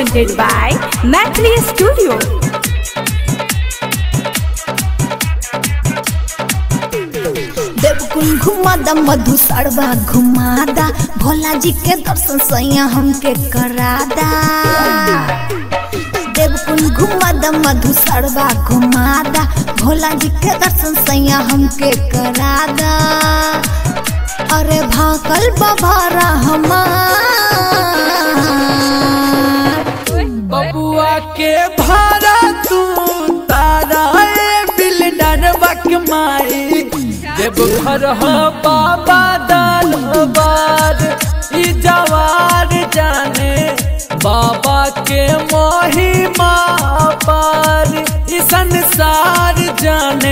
presented by Mathli Studio. देवकुल घुमादा मधु सड़वा घुमादा भोला जी के दर्शन सैया हमके करादा देवकुल घुमादा मधु सड़वा घुमादा भोला जी के दर्शन सैया हमके करादा अरे भाकल बभारा हमार बबुआ के भाड़ा तू तारा ए बिल्डर बक माई देव घर हो बाबा दरबार ई जवार जाने बाबा के महिमा पार ई संसार जाने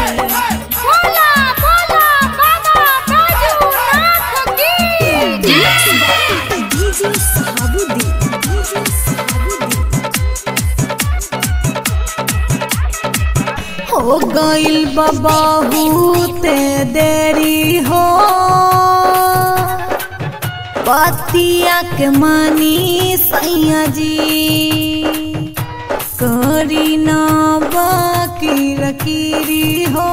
हो गइल बहुते देरी हो पतिया के मानी सैया जी करी ना बाकी रकीरी हो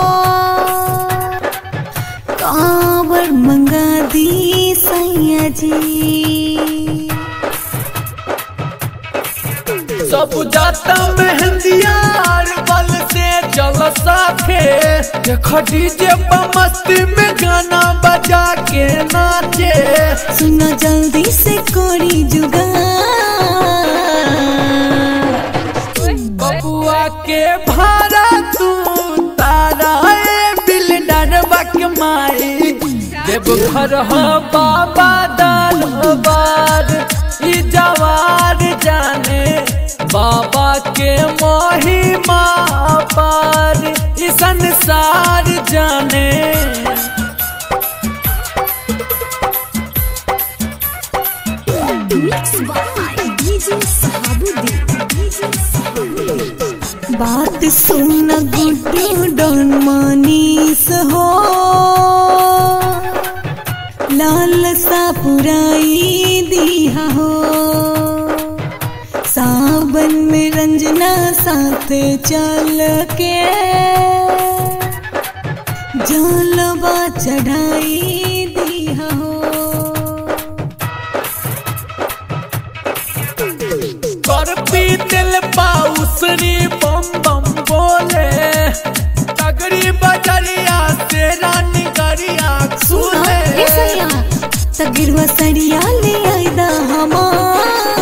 कांवर मंगा दी सैया जी सब जाता मेहंदियार बल से चल साथे देखो डीजे पर मस्ती में गाना बजा के नाचे सुनो जल्दी से कोरी जुगाड़ बबुआ के भाड़ा तू तारा ए बिल्डर बक माई देव घर हो बाबा दरबार ई जवार जाने बाबा के महिमा पार ई संसार जाने बात सुन गुड्डू डॉन मनीष हो लाल सा पुराई दिया हो सावन में रंजना साथ चल के जलवा चढ़ाई दिया हो कर पीतल पाउसरी बम बम बोले तगड़ी बजरिया से रानी गरिया सुने ए सैया तगिरवा सरिया ले आइदा हमार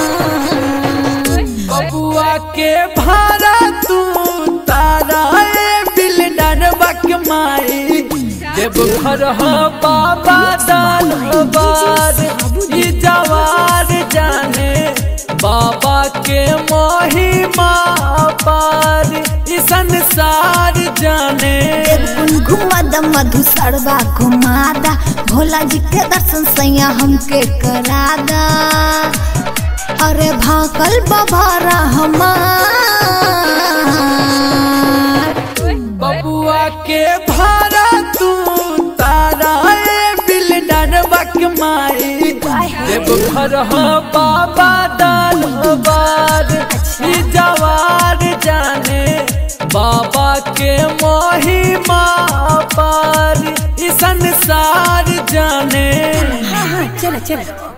बबुआ के भाड़ा तू तारा ए बिल्डर बक माई देव घर हो बाबा दरबार ई जवार जाने बाबा के महिमा पार ई संसार जाने कुल घुमादा मधु सड़वा घुमादा भोला जी के दर्शन सैया हमके करादा अरे भाकल बभारा हमार बबुआ के भाड़ा तू तारा ए बिल्डर बक माई देव घर हो बाबा दरबार ई जवार जाने बाबा के महिमा पार ई संसार जाने हाँ हाँ चलो चलो